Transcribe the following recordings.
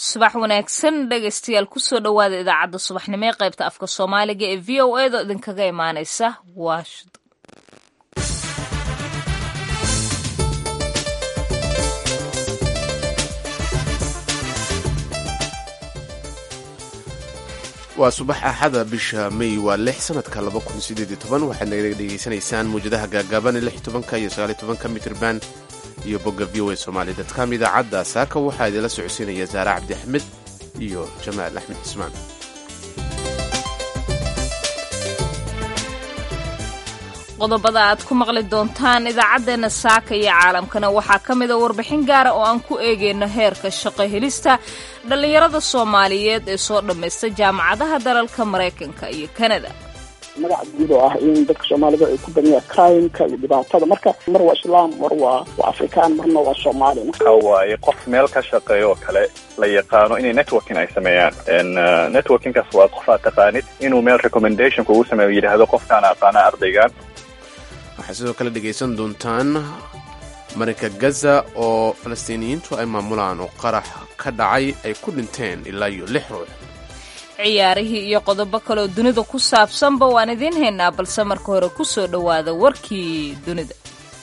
subax wanaagsan dhegaystayaal kusoo dhowaada idaacadda subaxnimo ee qaybta afka soomaaliga ee v o edo idinkaga imaaneysa washington waa subax axada bisha may waa lix sanadka waxaad naga dhegaysanaysaan muwjadaha gaagaaban ee iyo sagaaliyotobanka mitrban iyo bogga v o a somaali dadkam idaacadda saaka waxaa idinla socodsiinaya saare cabdi axmed iyo jamaal axmed cismaan qodobada aad ku maqli doontaan idaacaddeenna saaka iyo caalamkana waxaa ka mida warbixin gaara oo aan ku eegayno heerka shaqo helista dhallinyarada soomaaliyeed ee soo dhammaysta jaamacadaha dalalka maraykanka iyo kanada magaca guud oo ah in dadka soomaalida ay ku badanya crimeka iyo dhibaatada marka mar waa islaam mar waa waa afrikaan marna waa soomaali waxa waaye qof meel ka shaqeeya oo kale la yaqaano inay networking ay sameeyaan networkingkaas waa qof aad taqaanid inuu meel recommendation kugu sameeyo yidhaahdo qofkaan aqaana ardaygan waxaad sidoo kale dhegaysan doontaan marinka gaza oo falastiiniyiintu ay maamulaan oo qarax ka dhacay ay ku dhinteen ilaa iyo lix ruux ciyaarihii iyo qodobo kaleoo dunida ku saabsanba waan idiin haynaa balse marka hore ku soo dhowaada warkii dunida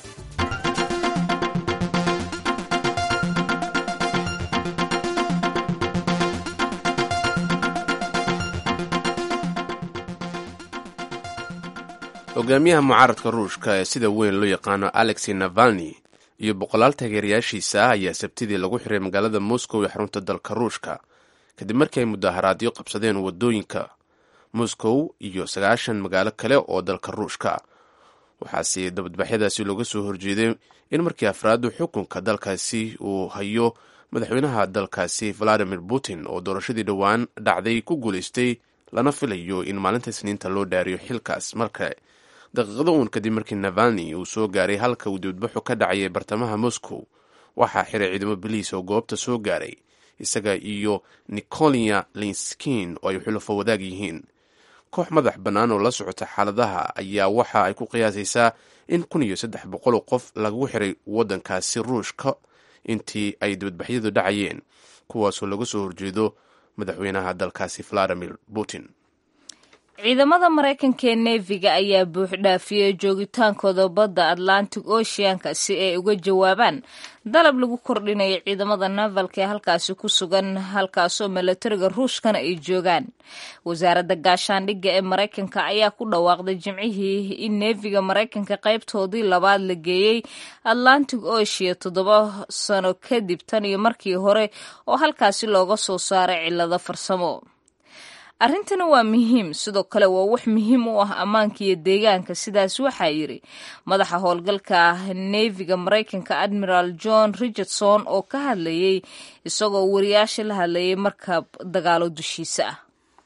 hogaamiyaha mucaaradka ruushka ee sida weyn loo yaqaano alexey navalni iyo boqolaal taageerayaashiisa ah ayaa sabtidii lagu xiray magaalada moscow ee xarunta dalka ruushka kadib markii ay mudaharaadyo qabsadeen wadooyinka moscow iyo sagaashan magaalo kale oo dalka ruushka waxaase dabadbaxyadaasi looga soo horjeeday in markii afraadu xukunka dalkaasi uu hayo madaxweynaha dalkaasi valadimir putin oo doorashadii dhowaan dhacday ku guulaystay lana filayo in maalinta isniinta loo dhaariyo xilkaas markale daqiiqado uun kadib markii navalni uu soo gaaray halka uu dibadbaxu ka dhacayay bartamaha moscow waxaa xiray ciidamo boliis oo goobta soo gaaray isaga iyo nicolia linskin oo ay xulufo wadaag yihiin koox madax bannaan oo la socota xaaladaha ayaa waxa ay ku qiyaasaysaa in kun iyo saddex boqol qof lagu xiray waddankaasi ruushka intii ay dibadbaxyadu dhacayeen kuwaasoo laga soo horjeedo madaxweynaha dalkaasi valadimir putin ciidamada maraykanka ee neefiga ayaa buuxdhaafiyey joogitaankooda badda atlantic oceanka si ay uga jawaabaan dalab lagu kordhinayo ciidamada navalka ee halkaasi ku sugan halkaasoo milatariga ruushkana ay joogaan wasaaradda gaashaandhigga ee maraykanka ayaa ku dhawaaqday jimcihii in neefiga maraykanka qaybtoodii labaad la geeyey atlantic ocean toddoba sano kadib tan iyo markii hore oo halkaasi looga soo saaray cillado farsamo arrintani waa muhiim sidoo kale waa wax muhiim u ah ammaanka iyo deegaanka sidaas waxaa yidhi madaxa howlgalka neefiga maraykanka admiral john richardson oo ka hadlayay isagoo wariyaasha la hadlayay markab dagaalo dushiisa ah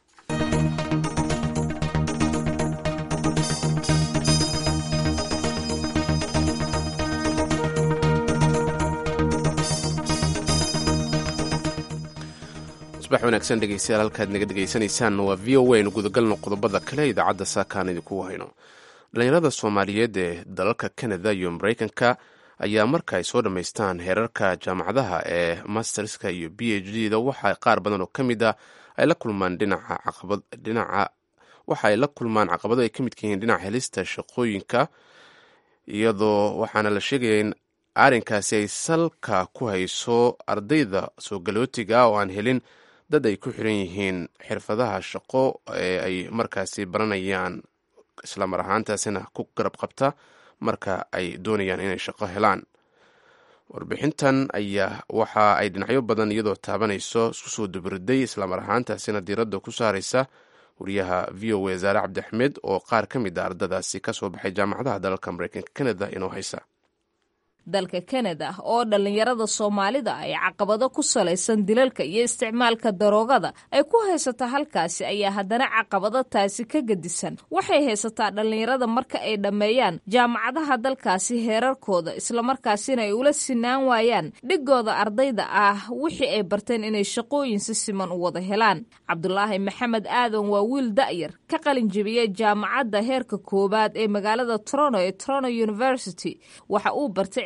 subax wanaagsan dhegeystayaal halkaad naga dhegaysanaysaan waa v o a aynu gudagalno qodobada kale idaacadda saakaan idinku hayno dhallinyarada soomaaliyeed ee dalalka canada iyo maraykanka ayaa marka ay soo dhammaystaan heerarka jaamacadaha ee masterska iyo b h d da waxa qaar badan oo ka mid a ay la kulmaan dhinaca caqabad dhinaca waxa ay la kulmaan caqabado ay ka midka yihiin dhinaca helista shaqooyinka iyadoo waxaana la sheegaya in arrinkaasi ay salka ku hayso ardayda soo galootiga oo aan helin dad ay ku xiran yihiin xirfadaha shaqo ee ay markaasi baranayaan islamar ahaantaasina ku garab qabta marka ay doonayaan inay shaqo helaan warbixintan ayaa waxa ay dhinacyo badan iyadoo taabanayso isku soo dubiriday islamar ahaantaasina diiradda ku saaraysa wariyaha v o a zaare cabdi axmed oo qaar ka mid a ardadaasi ka soo baxay jaamacadaha dalalka maraykanka canada inoo haysa dalka kanada oo dhallinyarada soomaalida ay caqabado ku salaysan dilalka iyo isticmaalka daroogada ay ku haysataa halkaasi ayaa haddana caqabado taasi ka gedisan waxay haysataa dhallinyarada marka ay dhammeeyaan jaamacadaha dalkaasi heerarkooda islamarkaasina ay ula sinaan waayaan dhigooda ardayda ah wixii ay barteen inay shaqooyin si siman u wada helaan cabdulaahi maxamed aadan waa wiil da'yar ka qalin jebiyey jaamacadda heerka koowaad ee magaalada toronto ee toronto university waxa uu bartay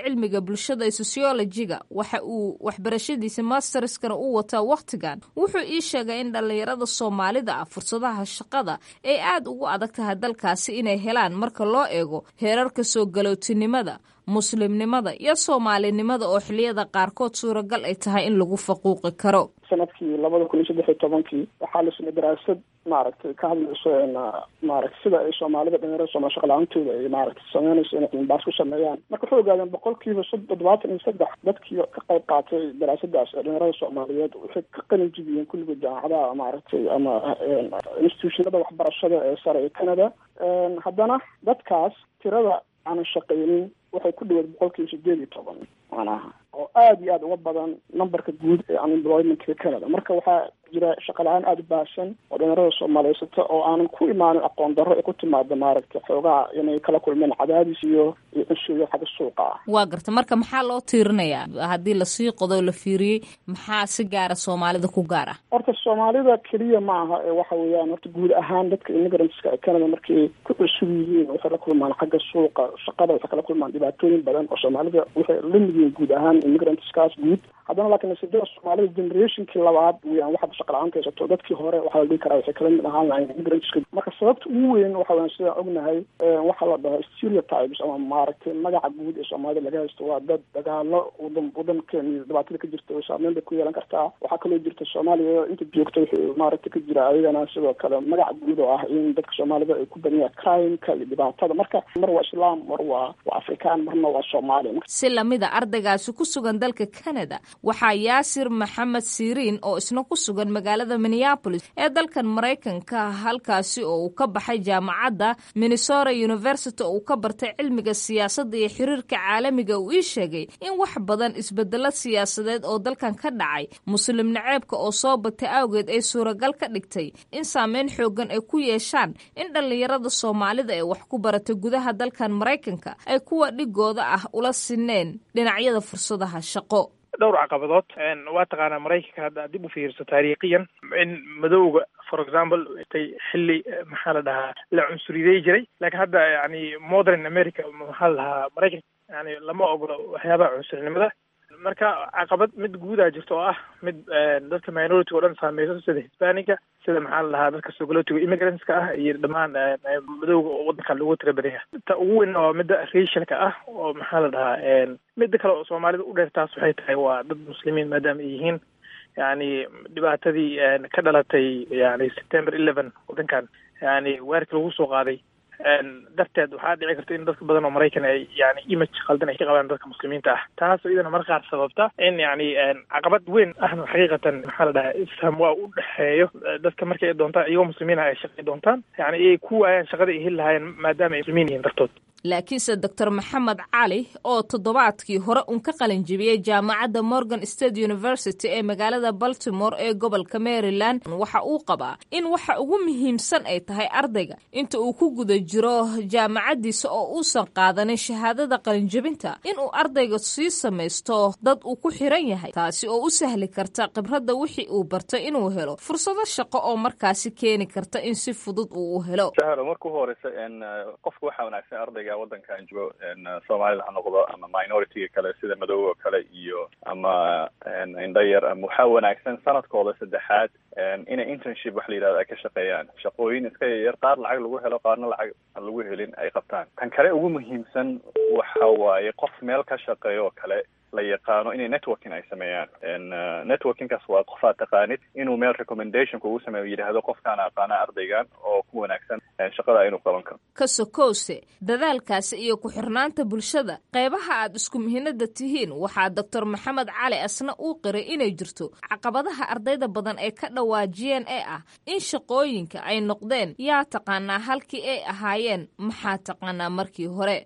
cilmiga bulshada ee sociologiga waxa uu waxbarashadiisa masterskana u wataa wakhtigan wuxuu ii sheegay in dhallinyarada soomaalida ah fursadaha shaqada ay aad ugu adag tahay dalkaasi inay helaan marka loo eego heerarka soo galootinimada muslimnimada iyo soomaalinimada oo xiliyada qaarkood suuragal ay tahay in lagu faquuqi karo sanadkii labada kun iyo saddex iyo tobankii waxaa la samey daraasad maaragtay ka hadlayso maaragtay sida ay soomaalida dhalinyarada sooma shaqla-aantooda ay maaragtay sameynayso inay cilmibaas ku sameeyaan marka waxay ogaadeen boqolkiiba toddobaatan iyo saddex dadkii ka qayb qaatay daraasadaas ee dhalinyarada soomaaliyeed waxay ka qalin jibiyeen kulligood jaamacadaha maaragtay ama institutionada waxbarashada ee sare ee canada haddana dadkaas tirada aanan shaqaynin waxay ku dhaweed boqolkiiba sideed iyo toban macnaha oo aada iyo aada uga badan numberka guud ee unemploymentka canada marka waxaa jira shaqa la-aan aada u baahsan oo dhalinyarada soomaaliyeysata oo aanan ku imaanin aqoon darro ay ku timaada maaragtay xoogaha inay kala kulmeen cadaadis iyo iyo cunsuyo xagga suuqa ah waa garta marka maxaa loo tiirinayaa haddii lasii qodo la fiiriyey maxaa si gaara soomaalida ku gaar ah horta soomaalida keliya ma aha ee waxa weeyaan horta guud ahaan dadka immigrantska ee canada markay ku cusub yihiin waxay la kulmaan xagga suuqa shaqada waxay kala kulmaan dhibaatooyin badan oo soomaalida waxay la mid yihiin guud ahaan immigrantskaas guud haddana laakiin nasiibada soomaalida generationkii labaad weyaan waxaad shaqa la-aanta haysato dadkii hore waxaa la dhihi karaa waxay kala mid ahaan lahayn immigrantska marka sababta ugu weyn waxa weyan sidaan ognahay waxaa la dhaho stereotypes ama maaragtay magaca guud ee soomaalida laga haysto waa dad dagaalo wadan wadankeena iyo dhibaatada ka jirta saameyn bay ku yeelan kartaa waxaa kaloo jirta soomaaliya inta joogta wuxuu maaragtay ka jira ayagana sidoo kale magaca guud oo ah in dadka soomaalida ay ku badan yahay crimeka iyo dhibaatada marka mar waa islaam mar waa waa afrikaan marna waa soomaali si lamida ardaygaasi ku sugan dalka canada waxaa yaasir maxamed siriin oo isna ku sugan magaalada minneapolis ee dalkan maraykanka halkaasi oo uu ka baxay jaamacadda minnesota university oo uu ka bartay cilmiga siyaasadda iyo xiriirka caalamiga uu ii sheegay in wax badan isbedelo siyaasadeed oo dalkan ka dhacay muslim naceebka oo soo batay awgeed ay suuragal ka dhigtay in saameyn xoogan ay ku yeeshaan in dhallinyarada soomaalida ee wax ku baratay gudaha dalkan maraykanka ay kuwa dhigooda ah ula sineen dhinacyada fursadaha shaqo dhowr caqabadood waa taqaanaa maraykanka hadda dib u fiirso taariikhiyan in madowga for example tay xilli maxaa la dhahaa la cunsuriday jiray laakiin hadda yani modern america maxaa la dhahaa maraykanka yani lama ogolo waxyaabaha cunsurinimada marka caqabad mid guudaa jirta oo ah mid dadka minority o dhan saameyso sida hisbanica sida maxaa la dhahaa dadka sogolotiga immigrantska ah iyo dhammaan madowga oo wadanka lagu tira badan yahay ta ugu weyn waa midda racialka ah oo maxaa la dhahaa midda kale oo soomaalida u dheer taas waxay tahay waa dad muslimiin maadaama ay yihiin yani dhibaatadii ka dhalatay yani september eleven wadankan yani weerarkii lagu soo qaaday darteed waxaa dhici karta in dadka badan oo maraykan ay yani image khaldan ay ka qabaan dadka muslimiinta ah taasoo iyadana mar qaar sababta in yani caqabad weyn ahna xaqiiqatan maxaa la dhahaa isfaham waa u dhexeeyo dadka markay doontaan iyagoo muslimiin ah ay shaqay doontaan yani ay ku waayaan shaqada ay heli lahaayeen maadaama ay muslimiin yihiin dartood laakiinse doctor maxamed cali oo toddobaadkii hore uun ka qalin jibiyey jaamacadda morgan state university ee magaalada baltimore ee gobolka maryland waxa uu qabaa in waxa ugu muhiimsan ay tahay ardayga inta uu ku guda jiro jaamacaddiisa oo uusan qaadanin shahaadada qalinjibinta inuu ardayga sii samaysto dad uu ku xiran yahay taasi oo u sahli karta khibradda wixii uu bartay inuu helo fursado shaqo oo markaasi keeni karta in si fudud uu u helo marka ugu horeysa qofka waxaa wanaagsan ardayga wadankan joogo soomaalida ha noqdo ama minority kale sida madowga oo kale iyo ama indhayar ama waxaa wanaagsan sanadkooda saddexaad inay internship wax la yidhahdo ay ka shaqeeyaan shaqooyin iska yaryar qaar lacag lagu helo qaarna lacag aan lagu helin ay qabtaan tan kale ugu muhiimsan waxa waaye qof meel ka shaqeeyo oo kale la yaqaano inay networking ay sameeyaan networkingkaas waa qof aad taqaanid inuu meel recommendation kugu sameeyo yidhaahdo qofkaan aqaana ardaygan oo ku wanaagsan shaqada inuu qaban karo ka sokowse dadaalkaasi iyo ku-xirnaanta bulshada qeybaha aad isku mihinada tihiin waxaa doctor maxamed cali asna uu qiray inay jirto caqabadaha ardayda badan ay ka dhawaajiyeen ee ah in shaqooyinka ay noqdeen yaa taqaanaa halkii ay ahaayeen maxaa taqaanaa markii hore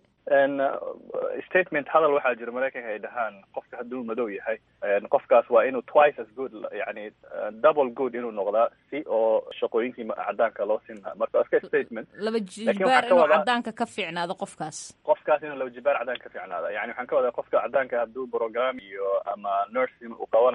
statement hadal waxaa jira maraykanka ay dhahaan qofka hadduu madow yahay qofkaas waa inuu twice as good yani double good inuu noqdaa si oo shaqooyinkii cadaanka loo siin lahaa marka iska statement laba jibaar inuu cadaanka ka fiicnaado qofkaas qofkaas inuu laba jibaar cadaanka ka fiicnaada yani waxaan ka wadaa qofka cadaanka hadduu program iyo ama nursing uu qabanayo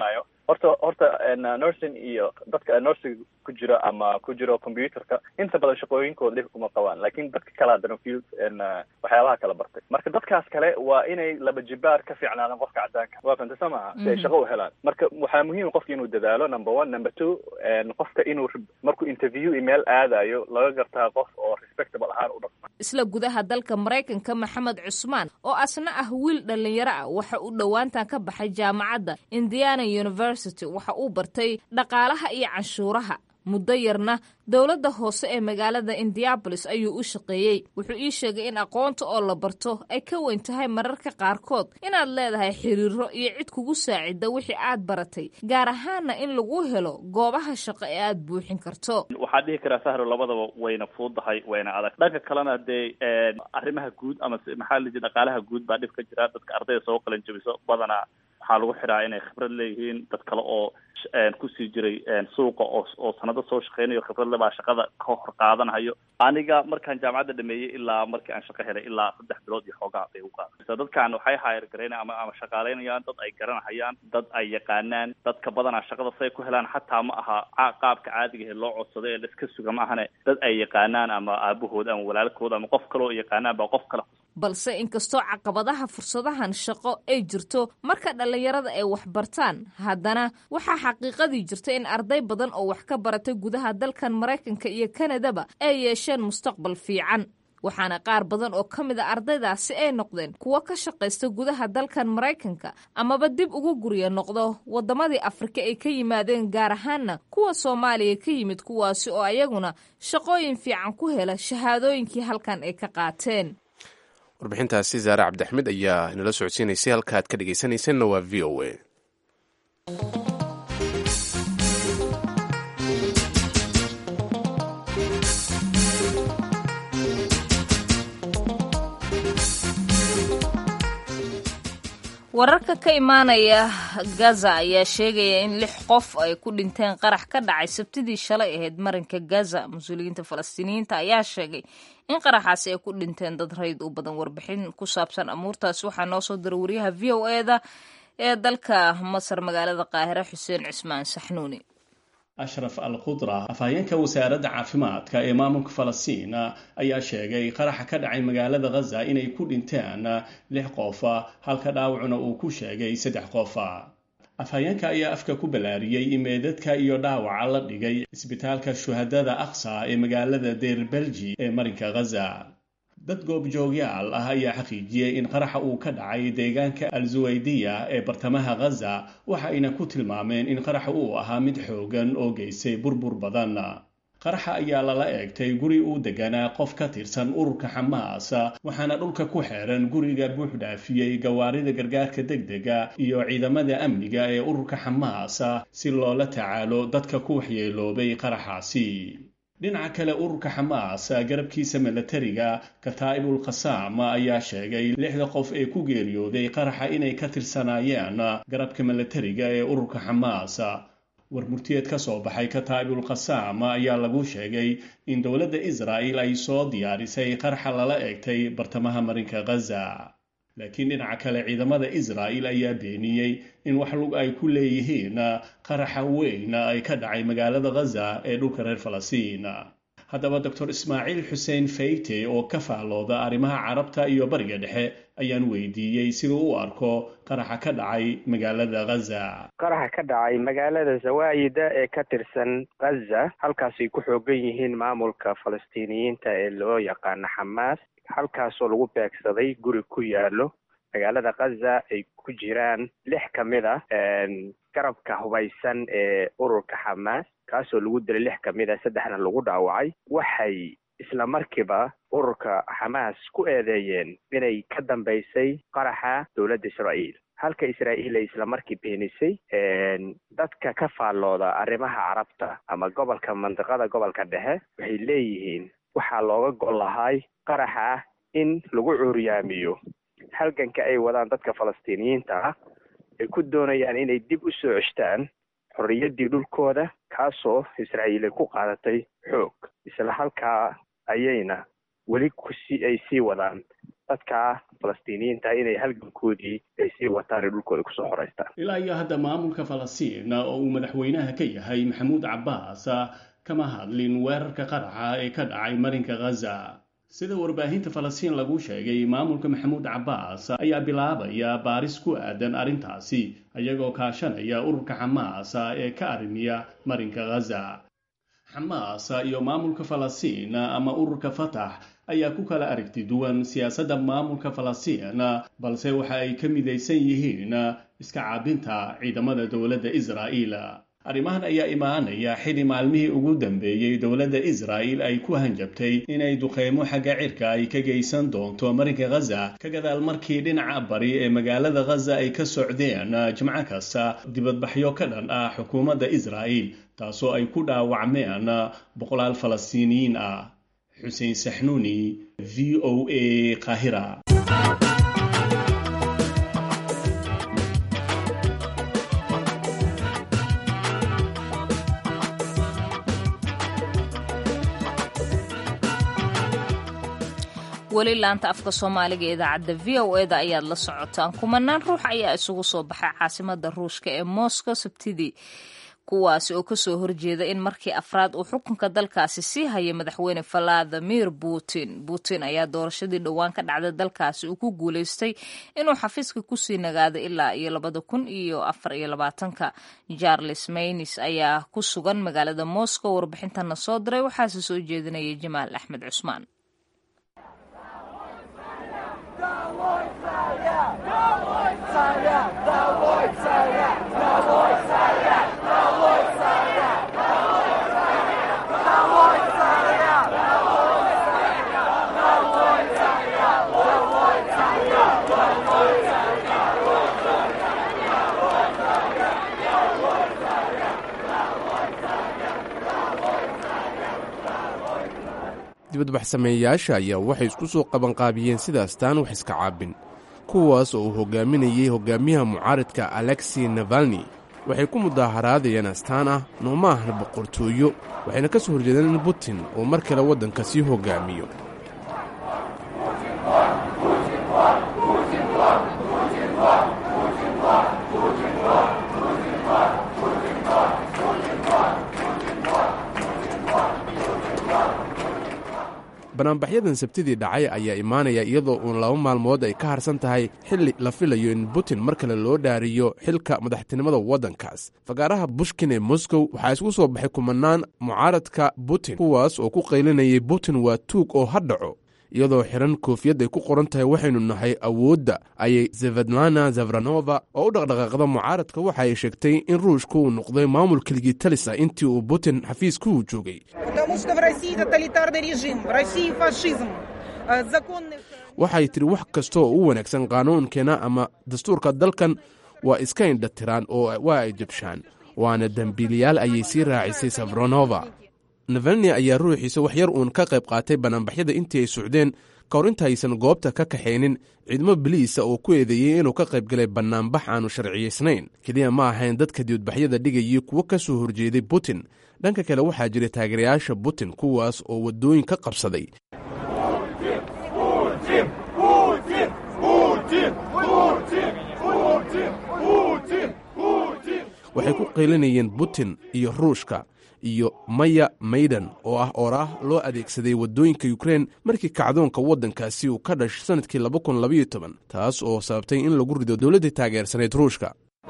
horta horta nursing iyo dadka nursing ku jiro ama ku jiro computerka inta badan shaqooyinkooda dhib kuma qabaan lakin dadka kale haddana field waxyaabaha kala bartay marka dadkaas kale waa inay laba jibaar ka fiicnaadaan qofka cadaanka waa fanta soo maha si ay shaqo u helaan marka waxaa muhiim qofka inuu dadaalo number one number two qofka inuu markuu interview email aadayo laga gartaa qof oo respectable ahaan u dhaqma isla gudaha dalka maraykanka maxamed cusmaan oo asna ah wiil dhalinyaro ah waxa uu dhowaantan ka baxay jaamacadda indiana university waxa uu bartay dhaqaalaha iyo canshuuraha muddo yarna dowladda hoose ee magaalada indianabolis ayuu u shaqeeyey wuxuu ii sheegay in aqoonta oo la barto ay ka weyn tahay mararka qaarkood inaad leedahay xiriiro iyo cid kugu saacida wixii aad baratay gaar ahaana in lagu helo goobaha shaqo ee aad buuxin karto waxaan dhihi karaa sahro labadaba wayna fuudahay wayna adag dhanka kalena dee arrimaha guud ama maxaa la dhaqaalaha guud baa dhib ka jira dadka ardayda soo qalan jabiso badanaa waxaa lagu xidhaa inay khibrad leeyihiin dad kale oo kusii jiray suuqa oo oo sanado soo shaqeynayo khibradle baa shaqada ka hor qaadanayo aniga markaan jaamacadda dhameeyey ilaa markii aan shaqo helay ilaa saddex bilood iyo xoogaa bay u qaada dadkan waxay hayr garayna ama ama shaqaaleynayaan dad ay garanahayaan dad ay yaqaanaan dadka badanaa shaqada say ku helaan xataa ma aha qaabka caadiga ee loo codsado ee laiska suga ma ahane dad ay yaqaanaan ama aabahood ama walaalkood ama qof kale oo yaqaanaan baa qof kale balse inkastoo caqabadaha fursadahan shaqo ay jirto marka dhallinyarada ay wax bartaan haddana waxaa xaqiiqadii jirta in arday badan oo wax ka baratay gudaha dalkan maraykanka iyo kanadaba ay yeesheen mustaqbal fiican waxaana qaar badan oo ka mid a ardaydaasi ay noqdeen kuwo ka shaqaysta gudaha dalkan maraykanka amaba dib ugu gurya noqdo waddamadii afrika ay ka yimaadeen gaar ahaanna kuwa soomaaliya ka yimid kuwaasi oo ayaguna shaqooyin fiican ku hela shahaadooyinkii halkan ay ka qaateen warbixintaasi zaare cabdixmed ayaa inala socodsiinaysay halka aad ka dhegaysanaysanna waa v o a wararka ka imaanaya gaza ayaa sheegaya in lix qof ay ku dhinteen qarax ka dhacay sabtidii shalay ahayd marinka gaza mas-uuliyiinta falastiiniyiinta ayaa sheegay in qaraxaasi ay ku dhinteen dad rayd u badan warbixin ku saabsan amuurtaas waxaa noo soo diray wariyaha v o eda ee dalka masar magaalada qaahire xuseen cismaan saxnuuni ashraf al khudra afhayeenka wasaaradda caafimaadka ee maamulka falastiin ayaa sheegay qaraxa ka dhacay magaalada ghaza inay ku dhinteen lix qof halka dhaawacuna uu ku sheegay saddex qof afhayeenka ayaa afka ku ballaariyey in meedadka iyo dhaawaca la dhigay isbitaalka shuhadada aqsa ee magaalada deer belji ee marinka ghaza dad goobjoogyaal ah ayaa xaqiijiyey in qaraxa uu ka dhacay deegaanka al-suwaydiya ee bartamaha ghaza waxa ayna ku tilmaameen in qaraxa uu ahaa mid xoogan oo geystay burbur badan qaraxa ayaa lala eegtay guri uu deganaa qof ka tirsan ururka xamaas waxaana dhulka ku xeeran guriga buux dhaafiyey gawaarida gargaarka degdega iyo ciidamada amniga ee ururka xamaas si loola tacaalo dadka ku waxyeeloobay qaraxaasi dhinaca kale ururka xamaas garabkiisa milatariga kataa'ibul qasaam ayaa sheegay lixda qof ee ku geeriyooday qaraxa inay ka tirsanaayeen garabka milatariga ee ururka xamaas war murtiyeed ka soo baxay kataa'ibul qasaam ayaa lagu sheegay in dowladda israa'il ay soo diyaarisay qaraxa lala eegtay bartamaha marinka ghaza laakiin dhinaca kale ciidamada israa'il ayaa beeniyey in wax lug ay ku leeyihiin qaraxa weyn ay ka dhacay magaalada ghaza ee dhulka reer falastiin haddaba doctor ismaaciil xuseen fayte oo ka faallooda arrimaha carabta iyo bariga dhexe ayaan weydiiyey siduu u arko qaraxa ka dhacay magaalada ghaza qaraxa ka dhacay magaalada zawaayida ee ka tirsan ghaza halkaasay ku xoogan yihiin maamulka falastiiniyiinta ee loo yaqaano xamaas halkaasoo lagu beegsaday guri ku yaalo magaalada ghaza ay ku jiraan lix ka mid a garabka hubaysan ee ururka xamaas kaasoo lagu dilay lix ka mid a saddexna lagu dhaawacay waxay isla markiiba ururka xamaas ku eedeeyeen inay ka dambaysay qaraxa dowladda israa'iil halka israa'iil ay isla markii beenisay dadka ka faallooda arrimaha carabta ama gobolka mandiqada gobolka dhexe waxay leeyihiin waxaa looga gol lahay qaraxa in lagu cuuryaamiyo halganka ay wadaan dadka falastiiniyiinta ah ay ku doonayaan inay dib u soo ceshtaan xorriyaddii dhulkooda kaasoo israa'iil ay ku qaadatay xoog isla halkaa ayayna weli kusi ay sii wadaan dadka falastiiniyiinta inay halgankoodii ay sii wataan ee dhulkooda kusoo xoreystaan ilaa iyo hadda maamulka falastiin oo uu madaxweynaha ka yahay maxamuud cabbaas kama hadlin weerarka qaraxa ee ka dhacay marinka ghaza sida warbaahinta falastiin lagu sheegay maamulka maxamuud cabbaas ayaa bilaabaya baaris ku aadan arrintaasi iyagoo kaashanaya ururka xamaas ee ka arrimiya marinka ghaza xamaas iyo maamulka falastiin ama ururka fatax ayaa ku kala aragti duwan siyaasadda maamulka falastiin balse waxa ay ka midaysan yihiin iska caabinta ciidamada dowladda israa'iil arrimahan ayaa imaanaya xili maalmihii ugu dambeeyey dowladda israa'il ay ku hanjabtay inay duqeymo xagga cirka ay ka geysan doonto marinka ghaza ka gadaal markii dhinaca bari ee magaalada ghaza ay ka socdeen jimco kasta dibadbaxyo ka dhan ah xukuumadda israa'il taasoo ay ku dhaawacmeen boqolaal falastiiniyiin ah xuseen saxnuuni v o a qaahira weli laanta afka soomaaliga ee idaacadda v o e da ayaad la socotaan kumanaan ruux ayaa isugu soo baxay caasimada ruushka ee moscow sabtidii kuwaasi oo kasoo horjeeda in markii afraad uu xukunka dalkaasi sii haya madaxweyne valadimir putin putin ayaa doorashadii dhowaan ka dhacday dalkaasi uu ku guuleystay inuu xafiiska kusii nagaado ilaa iyo labada kun iyo afar iyo labaatanka charles maynis ayaa ku sugan magaalada moscow warbixintana soo diray waxaase soo jeedinaya jamaal axmed cusmaan dibadbaxsameeyayaasha ayaa waxay isku soo qabanqaabiyeen sidaas taan wax iska caabin kuwaas oo uu hogaaminayey hogaamiyaha mucaaridka alexi navalni waxay ku mudaaharaadayeen astaan ah nooma ahna boqortooyo waxayna ka soo horjeedeen in putin uu mar kale waddanka sii hogaamiyo banaanbaxyadan sabtidii dhacay ayaa imaanaya iyadoo uun laba maalmood ay ka harsan tahay xilli la filayo in putin mar kale loo dhaariyo xilka madaxtinimada waddankaas fagaaraha bushkin ee moscow waxaa isku soo baxay kumanaan mucaaradka putin kuwaas oo ku qaylinayay putin waa tuug oo ha dhaco iyadoo xiran koofiyad ay ku qoran tahay waxaynu nahay awoodda ayay zefedlana zefranova oo u dhaqdhaqaaqda mucaaradka waxa ay sheegtay in ruushka uu noqday maamul keligii talis ah intii uu putin xafiiska uu joogay waxay tidhi wax kasta oo u wanaagsan qaanuunkeena ama dastuurka dalkan waa iska indhatiraan oo waa ay jabshaan waana dembiilayaal ayay sii raacisay sefronova navalni ayaa ruuxiisa wax yar uun ka qayb qaatay banaanbaxyada intii ay socdeen ka hor intaaysan goobta ka kaxaynin ciidamo biliisa oo ku eedeeyey inuu ka qayb galay bannaanbax aanu sharciyaysnayn keliya ma ahayn dadka dibadbaxyada dhigayay kuwo ka soo horjeeday putin dhanka kale waxaa jira taageerayaasha putin kuwaas oo waddooyin ka qabsaday waxay ku qaylinayeen putin iyo ruushka iyo maya maydan oo ah oraah loo adeegsaday waddooyinka ukrein markii kacdoonka waddankaasi uu ka dhash sannadkii taas oo sababtay in lagu rido dowladdii taageersanayd ruushka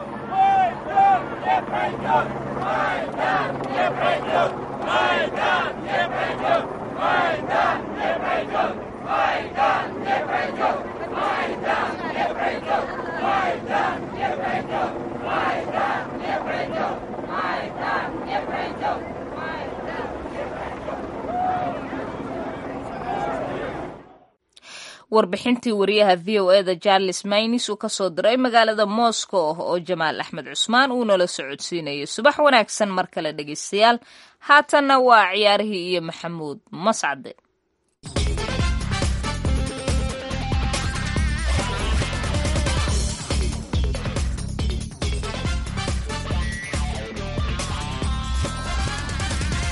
warbixintii wariyaha v o eda charles maynis uu kasoo diray magaalada moscow oo jamaal axmed cusmaan uu nala socodsiinayay subax wanaagsan mar kale dhegeystayaal haatanna waa ciyaarihii iyo maxamuud mascade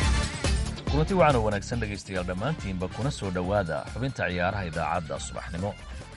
kulanti wacan oo wanaagsan dhegaystayaal dhammaantiinba kuna soo dhowaada xubinta ciyaaraha idaacadda subaxnimo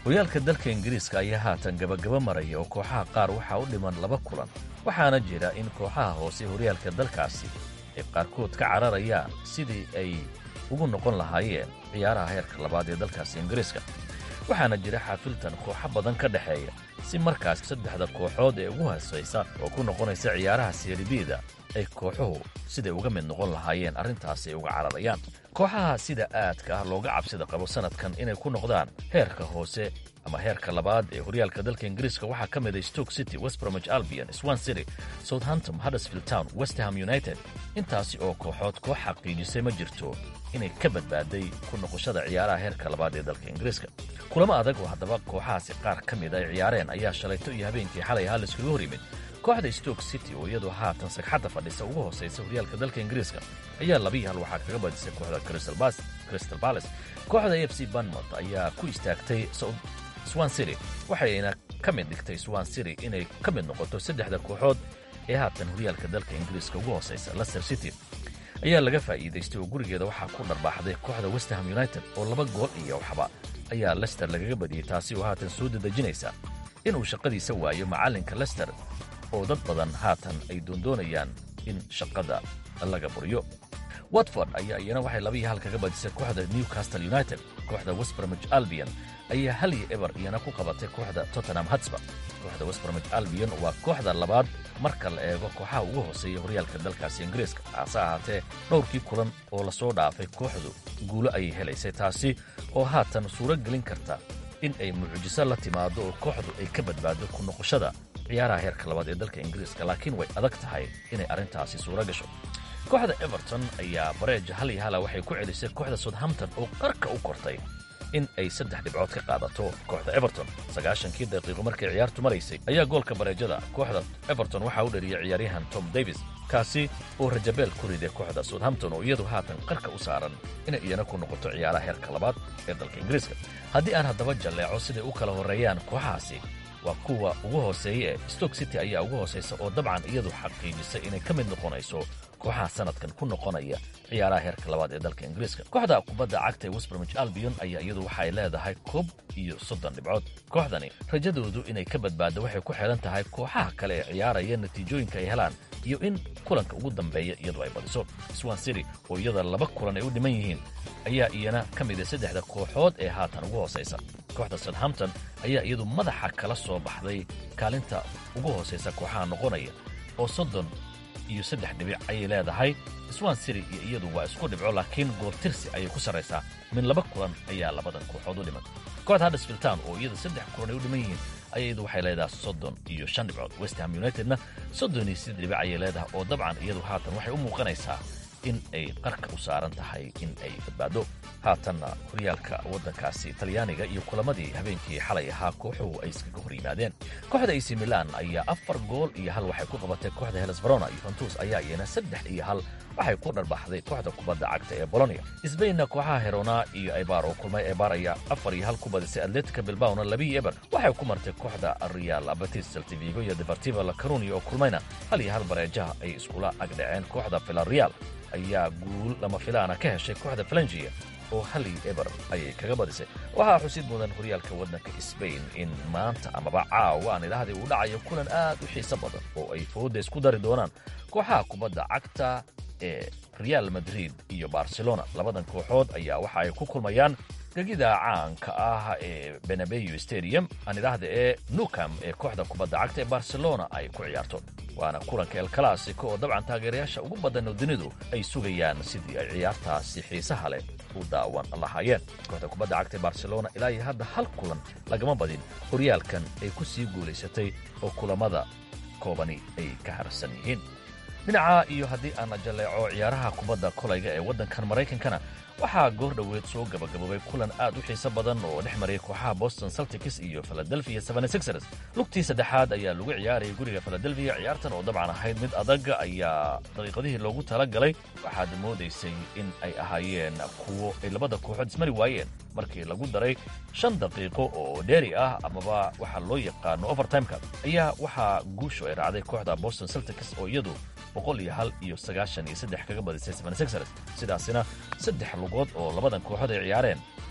horyaalka dalka ingiriiska ayaa haatan gabagaba maraya oo kooxaha qaar waxaa u dhiman laba kulan waxaana jira in kooxaha hoose horyaalka dalkaasi ay qaarkood ka cararayaan sidii ay ugu noqon lahaayeen ciyaaraha heerka labaad ee dalkaasi ingiriiska waxaana jira xaafiltan kooxo badan ka dhexeeya si markaas saddexda kooxood ee ugu hoosaysa oo ku noqonaysa ciyaaraha seeribiida ay kooxuhu siday uga mid noqon lahaayeen arrintaasi ay uga cararayaan kooxaha sida aadka ah looga cabsida qabo sannadkan inay ku noqdaan heerka hoose ama heerka labaad ee horyaalka dalka ingiriiska waxaa ka mida stoke city westbromich albion swan city southamptom huddersfield town westham united intaasi oo kooxood koox xaqiijisay ma jirto inay ka badbaaday ku noqoshada ciyaaraha heerka labaad ee dalka ingiriiska kulamo adag oo haddaba kooxahaasi qaar ka mid ay ciyaareen ayaa shalayto iyo habeenkii xalay ahaa layskaga hor yimid kooxda stoke city oo iyadoo haatan sagxadda fadhisa ugu hoosaysa horyaalka dalka ingiriiska ayaa labiyi hal waxaa kaga badisay kooxda crystal balace kooxda a f c banmouth ayaa ku istaagtay swan city waxayna ka mid dhigtay swan city inay ka mid noqoto saddexda kooxood ee haatan horyaalka dalka ingiriiska ugu hoosaysa lester city ayaa laga faa'iidaystay oo gurigeeda waxaa ku dharbaaxday kooxda westham united oo laba gool iyo waxba ayaa lester lagaga badiyey taasi oo haatan soo dadejinaysa inuu shaqadiisa waayo macallinka lester oo dad badan haatan ay doondoonayaan in shaqada laga buriyo watford ayaa iyana waxay labiyi hal kaga badisay kooxda newcastle united kooxda westbromich albion ayaa hal iyo eber iyana ku qabatay kooxda tottenham hatsba kooxda westbromich albion waa kooxda labaad marka la eego kooxaha ugu hooseeya horyaalka dalkaasi ingiriiska hase ahaatee dhowrkii kulan oo lasoo dhaafay kooxdu guulo ayay helaysay taasi oo haatan suuro gelin karta in ay mucjiso la timaado oo kooxdu ay ka badbaado ku noqoshada ciyaaraha heerka labaad ee dalka ingiriiska laakiin way adag tahay inay arrintaasi suuro gasho kooxda everton ayaa bareeja hal iyo hala waxay ku celisay kooxda southampton oo qarka u kortay in ay saddex dhibcood ka qaadato kooxda everton sagaashankii daqiiqo markay ciyaartu maraysay ayaa goolka bareejada kooxda everton waxaa u dhariyay ciyaaryahan tom davis kaasi oo rajabeel ku riday kooxda southampton oo iyadu haatan qarka u saaran inay iyana ku noqoto ciyaaraha heerka labaad ee dalka ingiriiska haddii aan haddaba jalleeco siday u kala horreeyaan kooxahaasi waa kuwa ugu hooseeya ee stoke city ayaa ugu hoosaysa oo dabcan iyadu xaqiijisay inay ka mid noqonayso kooxaha sannadkan ku noqonaya ciyaaraha heerka labaad ee dalka ingiriiska kooxda kubadda cagta ee westbromich albion ayaa iyadu waxay leedahay koob iyo soddon dhibcood kooxdani rajadoodu inay ka badbaaddo waxay ku xidhan tahay kooxaha kale ee ciyaaraya natiijooyinka ay helaan iyo in kulanka ugu dambeeya iyadu ay badiso swan city oo iyada laba kulan ay u dhiman yihiin ayaa iyana ka mida saddexda kooxood ee haatan ugu hoosaysa kooxda southampton ayaa iyadu madaxa kala soo baxday kaalinta ugu hoosaysa kooxaha noqonaya oo soddon iyo saddex dhibic ayay leedahay swan city iyo iyadu waa isku dhibco laakiin gooltirsi ayay ku sarraysaa min laba kulan ayaa labadan kooxood u dhiman kooxda huddersfield town oo iyada saddex kulan ay u dhiman yihiin ayaa iyadu waxay leedahay soddon iyo shan dhibcood westham unitedna soddon iyo siddeed dhibic ayay leedahay oo dabcan iyadu haatan waxay u muuqanaysaa in ay qarka u saaran tahay in ay badbaado haatanna horyaalka waddankaasi talyaaniga iyo kulamadii habeenkii xalay ahaa kooxuhu ay iskaga hor yimaadeen kooxda ac milan ayaa afar gool iyo hal waxay ku qabatay kooxda heles verona yuventus ayaa iyana saddex iyo hal waxay ku dharbaxday kooxda kubadda cagta ee bolonia sbainna kooxaha herona iyo ebar oo kulmay ebar ayaa afar iyo hal ku badisay atletica bilbaona labiyo eber waxay ku martay kooxda real abatis saltivigo iyo deportiva la carunia oo kulmayna hal iyo hal bareejaha ay iskula agdhaceen kooxda villarreal ayaa guul lama filaana ka heshay kooxda falangia oo hal iyo eber ayay kaga badisay waxaa xusid mudan horyaalka waddanka sbain in maanta amaba caawa aan idhaahdii uu dhacayo kulan aad u xiiso badan oo ay fooda isku dari doonaan kooxaha kubadda cagta ee real madrid iyo barcelona labadan kooxood ayaa waxa ay ku kulmayaan gegida caanka ah ee benabeyo stadium aan idhaahda ee nukam ee kooxda kubadda cagta ee barcelona ay ku ciyaarto waana kulanka el classico oo dabcan taageerayaasha ugu badan oo dunidu ay sugayaan sidii ay ciyaartaasi xiisaha leh u daawan lahaayeen kooxda kubadda cagta ee barcelona ilaa iyo hadda hal kulan lagama badin horyaalkan ay ku sii guulaysatay oo kulamada koobani ay ka harsan yihiin dhinaca iyo haddii aan jalleeco ciyaaraha kubadda kolayga ee waddankan maraykankana waxaa goor dhoweed soo gabagaboobay kulan aad u xiiso badan oo dhex mariyay kooxaha boston celtics iyo philadelphia sixers lugtii saddexaad ayaa lagu ciyaarayay guriga philadelphia ciyaartan oo dabcan ahayd mid adag ayaa daqiiqadihii loogu tala galay waxaad moodaysay in ay ahaayeen kuwo ay labada kooxood ismari waayeen markii lagu daray shan daqiiqo oo dheeri ah amaba waxaa loo yaqaano overtimeka ayaa waxaa guushu ay raacday kooxda boston celtics oo iyadu boqol iyo hal iyo sagaashan iyo saddex kaga badisay sixers sidaasina saddex lugood oo labadan kooxood ay ciyaareen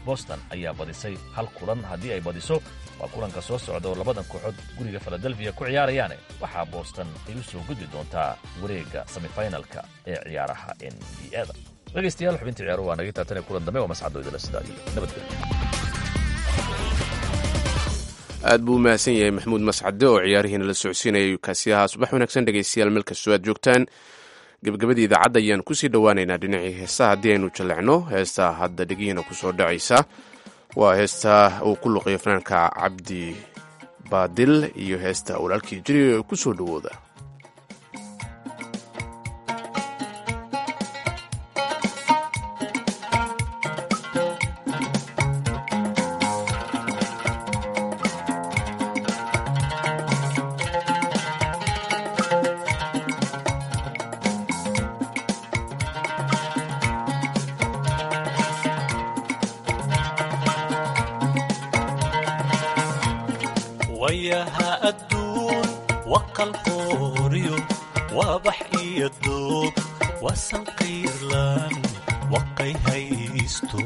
boston ayaa badisay hal kulan haddii ay badiso waa kulanka soo socda oo labadan kooxood guriga filadelfiya ku ciyaarayaane waxaa boston ay u soo gudbi doontaa wareegga semifinalka ee ciyaaraha n b a da dhegaystayaal xubinta ciyaaruhu waa naga taatane kulan dambe waa masxadoydala sidaa iyo nabadgelyo aad buu u mahadsan yahay maxamuud mascade oo ciyaarihiina la socodsiinayay kaasiyaha subax wanaagsan dhegaystayaal meel kastoo aad joogtaan gebagabadii idaacadda ayaan kusii dhowaaneynaa dhinacii heesaha haddii aynu jallecno heestaa hadda dhegihiina kusoo dhacaysa waa heestaa uu ku luqiyo fanaanka cabdi baadil iyo heesta walaalkii jiri ee ku soo dhowooda wayaha adduun waqal qooriyo waabax iyo doog wasan qiirlan waqay haysto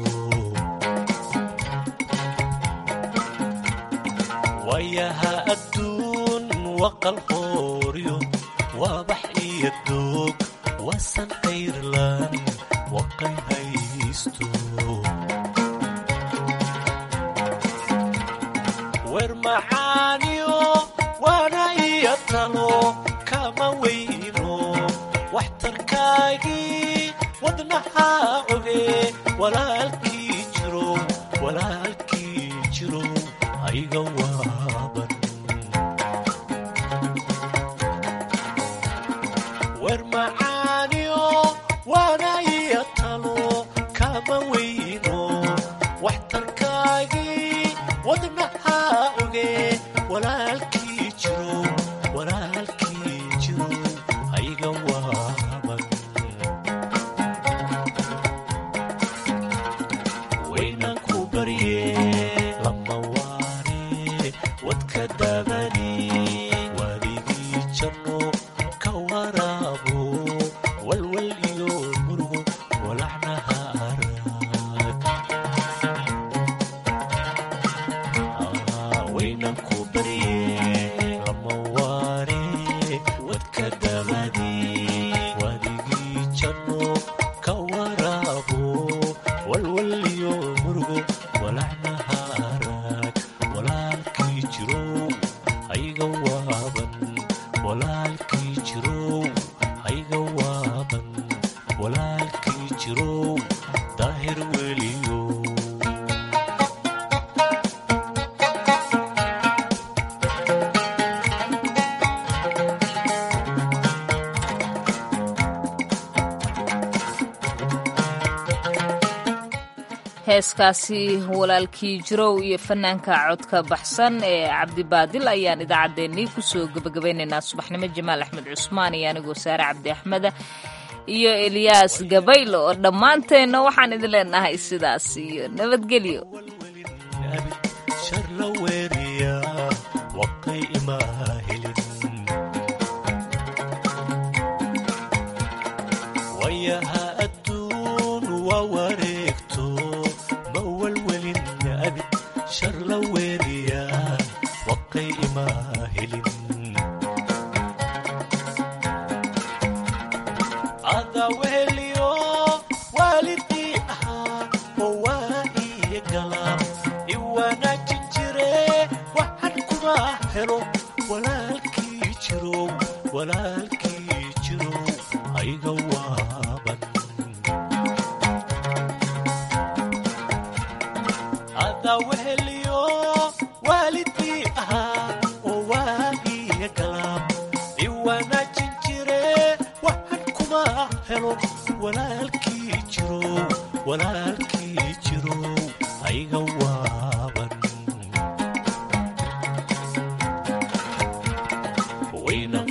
wayaha adduun waqal qooriyo waabax iyo doog wasan qiirlan waqay haysto wer macaaniyo waana iyo talo kama weyno waxtarkaagii wadnaha oge walaalkii jiro walaalkii jiro ayga waaban wer macaaniyo waana iyo talo kama weyno waxtarkaagii wadnaha oge walaalkii jiro walaalkii jiro ayga waaban waynan ku barye lama waane wadka dabani waligii janno ka waraabo walwal iyo murugo walaxnaha arag waynan ku barye lama waane wadka dabani wadigii janno ka waraabo walwal iyo murugo walaxnaha arag walaalkii jirow hayga waaban walaalkii jirow hayga waaban walaalkii jirow daahir weliyo heeskaasi walaalkii jirow iyo fanaanka codka baxsan ee cabdibaadil ayaan idaacaddeenii kusoo gebagabaynaynaa subaxnimo jamaal axmed cusmaan iyo anigoo saare cabdi axmeda iyo eliyaas gabaylo oo dhammaanteenna waxaan idin leenahay sidaas iyo nabadgelyo shar la weeriya waqay imaa helin wayaha adduun waa wareegto ma walwelin abid shar la weeriya waqay imaa helin ada weheliyo waalidii ahaa oo waa iyo galaab iwanaajin jire waxan kuma helo walaalkii jirow walaalkii jirow ayga waaban ada weheliyo waalidii ahaa oo waa iyo galaab iwanaajin jire waxan kuma helo walaalkii jirow walaalkii jirow ayga waaban waynan